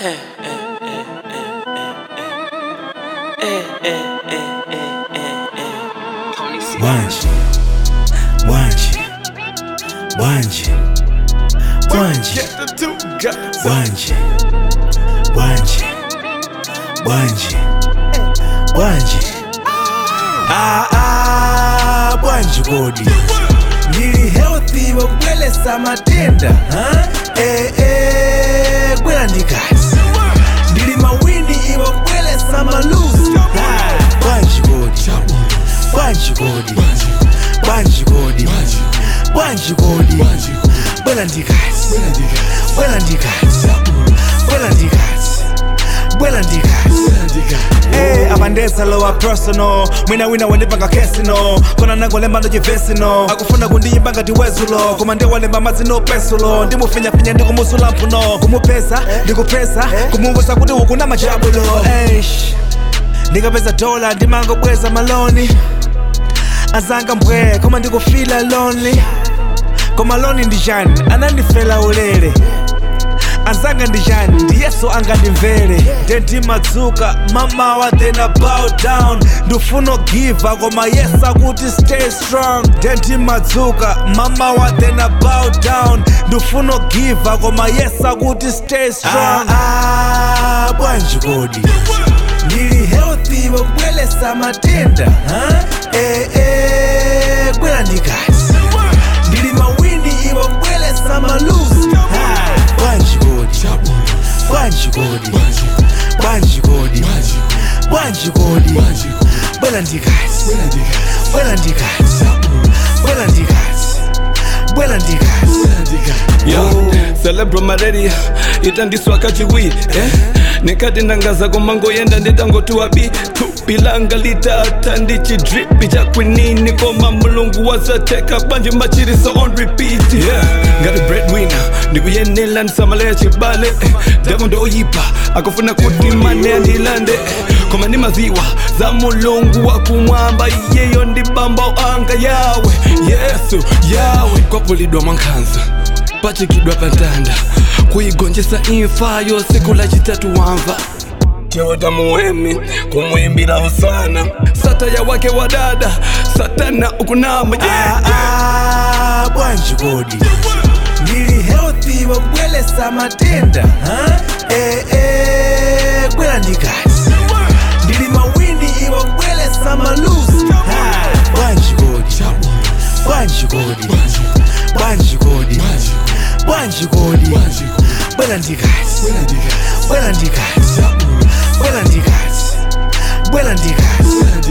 Wanji, wanji, wanji, wanji, wanji, wanji, wanji, wanji. Ah ah, bwanji kodi ndili healthy wakubwelesa matenda ha? eh, eh, gwera ndikazi ndili mawini iwakubwelesa maluzi Ah, bwanji kodi bwanji kodi bwanji kodi bwanji kodi bwera ndikazi bwera ndikazi bwera ndikazi bwera ndikazi Hey, abandesa lowa personal mwina wina wandipanga kesino kona nangolemba ndocivesino akufuna kundiyimba ngati wezulo koma ndiwalemba mazino pesulo ndimufinyafinya ndikumusula mphuno kumupesa ndikupesa kumuvusa kuti ukuna machabulo Eish, ndikapeza dola ndimangobweza maloni azanga mbwe koma ndikufila lonely koma loni ndijani anandifela ulere azanga ndijani ndiyeso angandimvere ndendimadzuka mamawa then I bow down ndifuna giva koma yes akuti stay strong ndendimadzuka mamawa then I bow down ndifuna giva koma yes akuti stay strong ah, ah, bwanji kodi ndili healthy wakubwelesa matenda ha? eh, eh, gwera ndikazi ndili mawini iwakubwelesa maluzi Ah, bwanji kodi bwanji kodi bwanji kodi bwanji kodi bwera ndikazi bwera ndikazi bwera ndikazi bwera ndikazi Yo, celebro malaria itandiswa kachiwiri eh? nikati ndangaza komango yenda nditangotiwa bi tupilanga litata ndichidripi chakwinini koma mulungu wazateka banje machiriso on repeat yeah. ngati breadwinner ndikuyenela ndisamaleya chibale eh. demo ndoyipa akufuna kuti mane andilande eh. koma ndi maziwa za mulungu wakumwamba iyeyo ndibamba anga yawe yesu yawe kwapulidwa mwankhanza pachikidwa pantanda kuigonjesa imfa yo siku la chitatu wamva chewota muhemi kumwimbira usana sataya wake wa dada satana ukunama yeah. Ah, ah, bwanji kodi ndili healthy wakubwelesa matenda ha? eh, eh, gwera ndikazi ndili mawini iwakubwelesa maluzi Ah, bwanji kodi bwanji kodi bwanji kodi bwanji kodi bwera ndikazi bwera ndikazi bwera ndikazi bwera ndikazi